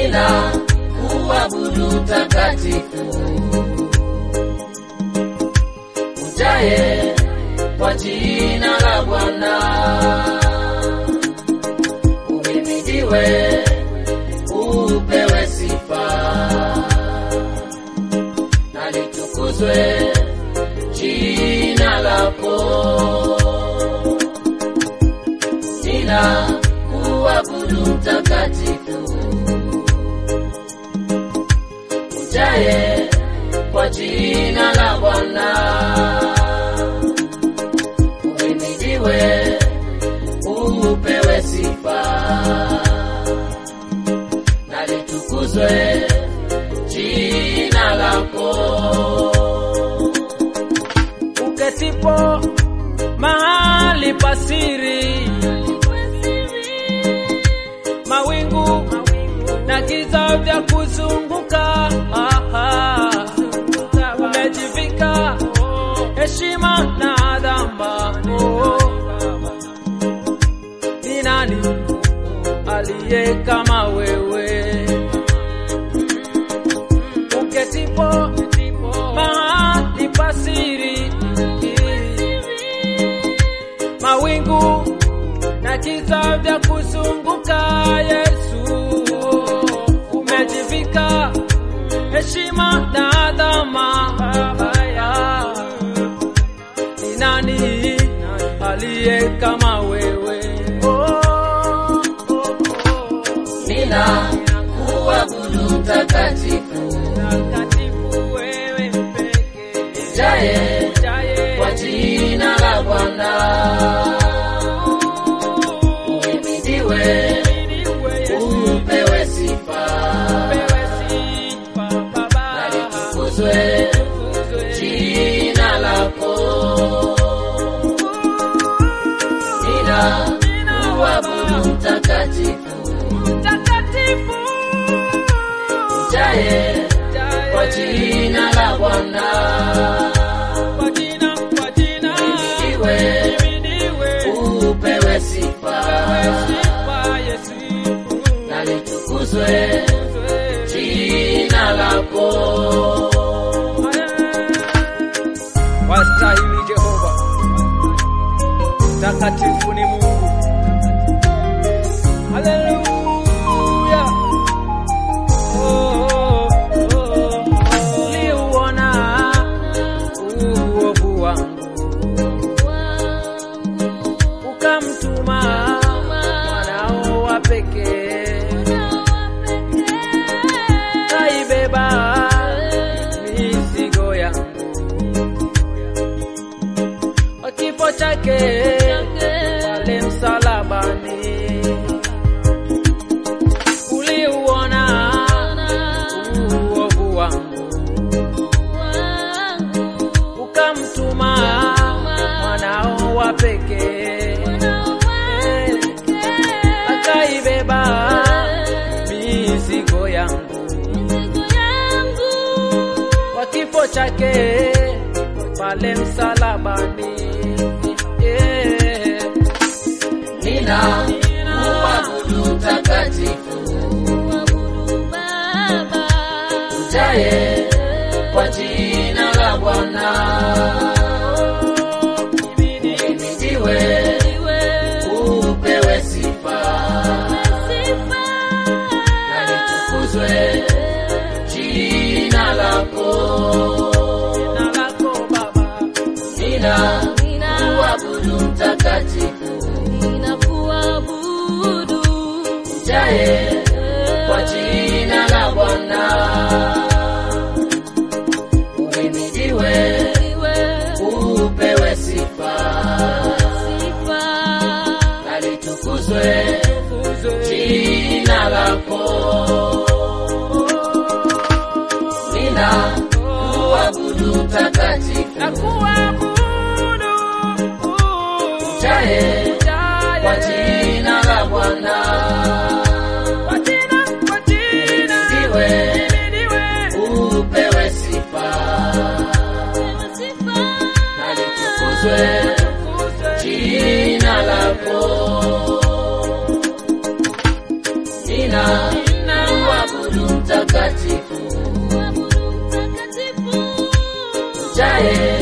nina kuabudu takatifu ujaye kwa jina la Bwana uhimidiwe, upewe sifa na litukuzwe jina lako. Nina kuabudu mtakatifu ujaye kwa jina la Bwana uhimidiwe, upewe sifa na litukuzwe jina lako. uketipo mahali pasiri, mawingu na giza vya kuzunguka, aha, umejivika heshima na adhama. Oh, ni nani aliye kama wewe? Uketipo mahali pasiri, mawingu na giza vya kuzunguka, Yesu umejivika heshima na adhama. Haya, ni nani aliye kama wewe? Oh, oh, oh. Nina kuabudu mtakatifu Takatifu wewe pekee, jaye jaye kwa jina la Bwana uhimidiwe, upewe sifa na litukuzwe jina lako. Nina kuabudu mtakatifu jaye kwa jina la Bwana uhimidiwe, upewe sifa na litukuzwe jina lako. Wastahili Jehova, takatifu ni Mungu. Haleluya. Oh, oh, oh, oh. Uliuona uovu wangu, ukamtuma mwanao wa pekee, kaibeba mizigo yangu kwa kifo chake pale msalabani, uliuona uovu wangu, ukamtuma mwanao wa pekee, akaibeba mizigo yangu kwa kifo chake pale msalabani. Yeah. Nina kuabudu mtakatifu ujaye kwa jina la Bwana uhimidiwe, upewe sifa na litukuzwe jina lako. Jina lako Baba, Nina kuabudu mtakatifu ujaye kwa jina la Bwana uhimidiwe, upewe sifa na litukuzwe jina lako. Nina kuabudu mtakatifu nakuabudu ujaye kwa jina la Bwana kwa baadaye